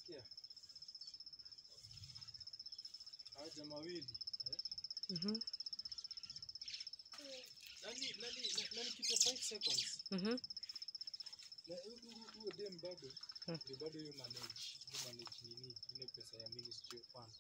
Sikia. Hawa jamaa wawili. Mhm. Nani nani na- nani kitu 5 seconds. Mhm. Na hu- hu- huyo dem bado Hmm. ndio bado hiyo manage, hiyo manage nini ile pesa ya Ministry of Fund.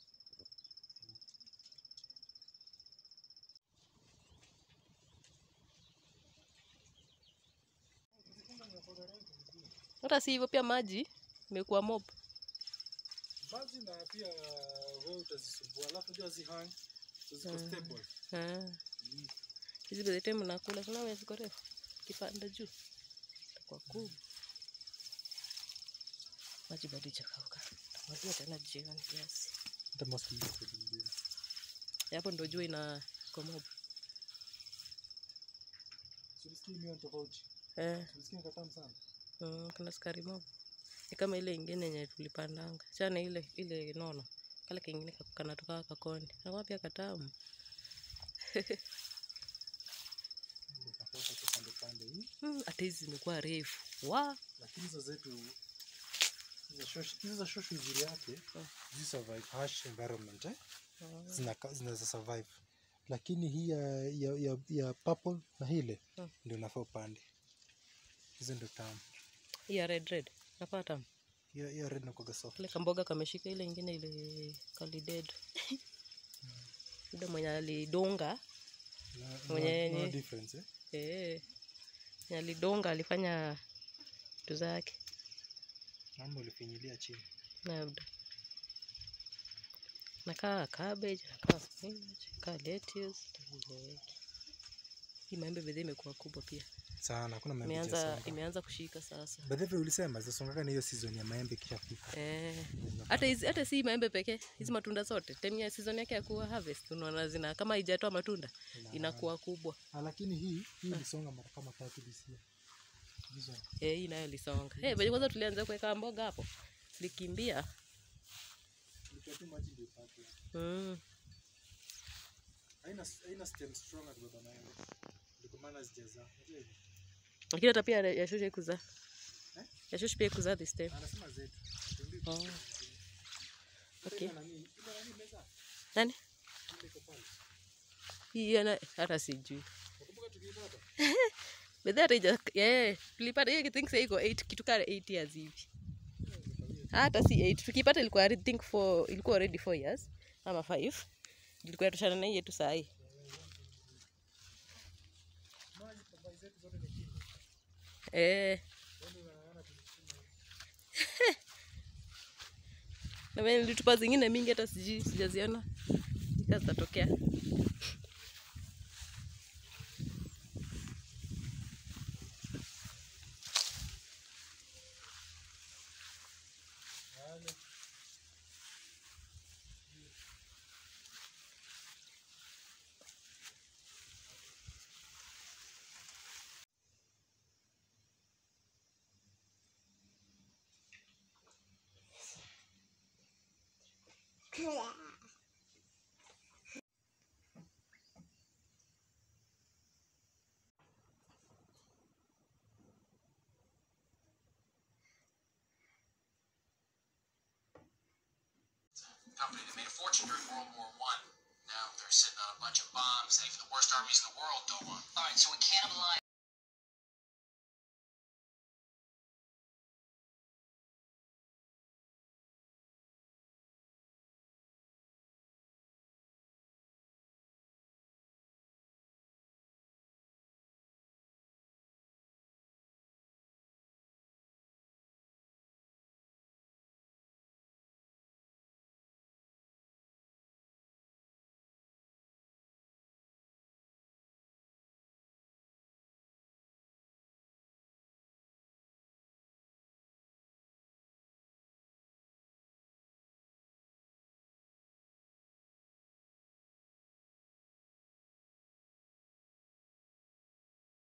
Hata si hivyo pia maji imekuwa mob. Maji na pia wewe utazisumbua, alafu jua zihang ziko Hmm. stable. Ah. Mm. Hizi by the time nakula sana wewe ziko refu. Kipanda juu. Itakuwa kubwa. Maji bado ijakauka. Takwambia tena jioni kiasi. Hata maski yako ndio. Hapo ndo jua ina iko mob. Tulisikia mio tofauti. Eh. Tulisikia katamu sana. Mm, kuna sukari mob. Ni kama ile ingine yenye tulipandanga. Chana ile ile nono. Kale kingine ka- kanatoka kakoni. Na pia katamu. Ndio katoka kwa pande pande hii. Mm, hata hizi zimekuwa refu. Wa. Lakini hizo zetu hizo shosh hizo shosh uzuri yake Hmm. zi survive harsh environment eh? Ah. Zinaka- zinaweza survive. Lakini hii ya ya, ya, ya purple na hile Hmm. ndio nafaa upande. Hizo ndio tamu. Hii ya red red. Napata. Hiyo hiyo red na kwa soft. Kile kamboga kameshika ile ingine ile kalided. Yule mwenye alidonga No, no, Mwenye no ni- difference eh? eh, mwenye alidonga alifanya vitu zake Mambo ulifinyilia chini. labda nakaa cabbage nakaa spinach nakaa lettuce tavileweki hii maembe bedhe imekuwa kubwa pia Sana, hakuna maembe imeanza itasonga. imeanza kushika sasa By the way ulisema zasongaka na hiyo season ya maembe ikishafika. eh, hata hizi hata si maembe pekee hizi matunda zote time ya season yake ya kuwa harvest unaona zina kama haijatoa matunda Ina- inakuwa kubwa Ah, lakini hii hii ilisonga mara kama tatu this year. Hizo. eh, hii nayo lisonga eh, venye kwanza tulianza kuweka mboga hapo likimbia Ilikuwa tu maji ndio ipate. mm. Haina haina stem strong at baba maembe. Ndio maana zijazaa. Unajua hivyo? lakini hata pia yashusha ikuzaa Eh? yashusha pia ikuzaa this time Anasema zetu. Tuambie Oh. kitu. Okay. Ile nani? Ile nani imezaa? nani Ile iko pale. hii ana hata sijui Nakumbuka tukiipata. bedhi hata ija yeah, tulipata hiyo kitu iko 8 kitu kama 8 years hivi hata si 8 tukipata ilikuwa I think for ilikuwa already 4 years ama 5 ilikuwa yatoshana na hii yetu saa hii Maji kwa bai zetu zote ni chini. eh Yaani unaona tulichuma. na venye nilitupa zingine mingi hata sijui sijaziona nika zitatokea Wale. company that made a fortune during World War One. Now they're sitting on a bunch of bombs, saying for the worst armies in the world, don't want. All right, so we can't